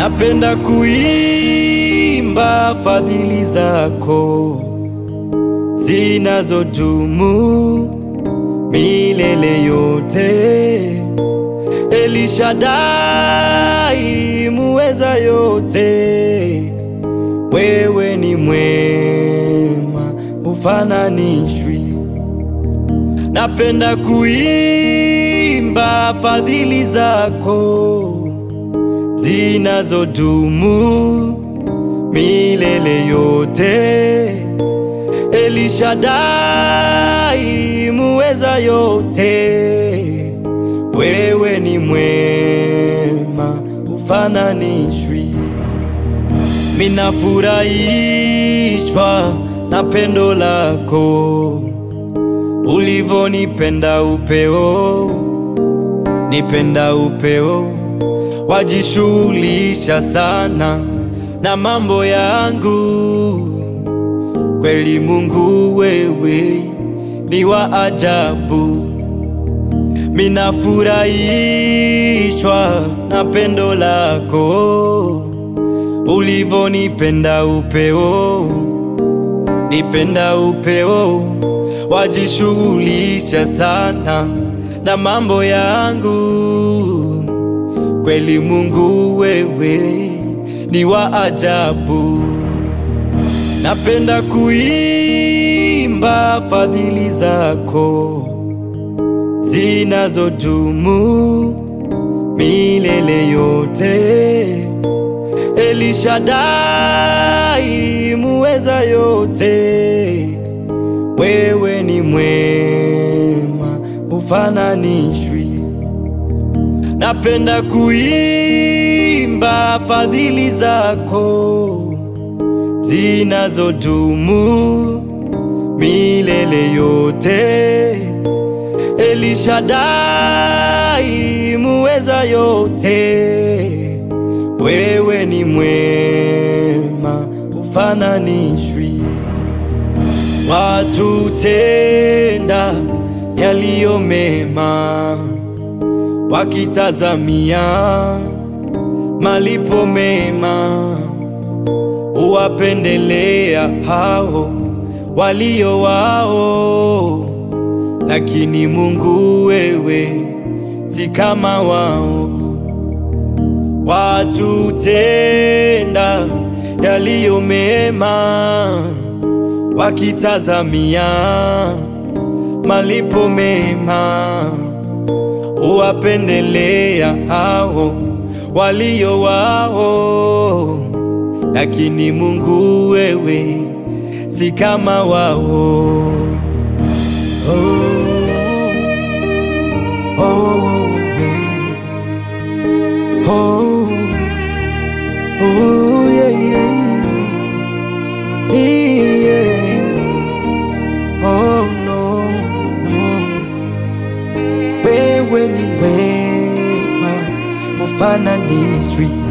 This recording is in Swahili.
Napenda kuimba fadhili zako zinazodumu milele yote. Elishadai muweza yote, wewe ni mwema, ufananishwi. Napenda kuimba fadhili zako zinazodumu milele yote. Elishadai muweza yote, wewe ni mwema, ufananishwi. Minafurahishwa na pendo lako ulivonipenda upeo, nipenda upeo, wajishughulisha sana na mambo yangu. Kweli Mungu wewe ni wa ajabu, minafurahishwa na pendo lako ulivonipenda upeo, nipenda upeo, wajishughulisha sana na mambo yangu. Kweli Mungu wewe ni wa ajabu. Napenda kuimba fadhili zako zinazodumu milele yote. Elishadai muweza yote, wewe ni mwema, ufananishwi. Napenda kuimba fadhili zako zinazodumu milele yote. Elishadai muweza yote, wewe ni mwema, ufananishwi. Watu tenda yaliyo mema, wakitazamia malipo mema uwapendelea hao walio wao, lakini Mungu wewe si kama wao. Watu tenda yaliyo mema, wakitazamia malipo mema, uwapendelea hao walio wao lakini Mungu wewe si kama wao. Oh, oh, oh, oh, oh, yeah, yeah. Yeah. Oh, no, no. Wewe ni wema, ufananishwi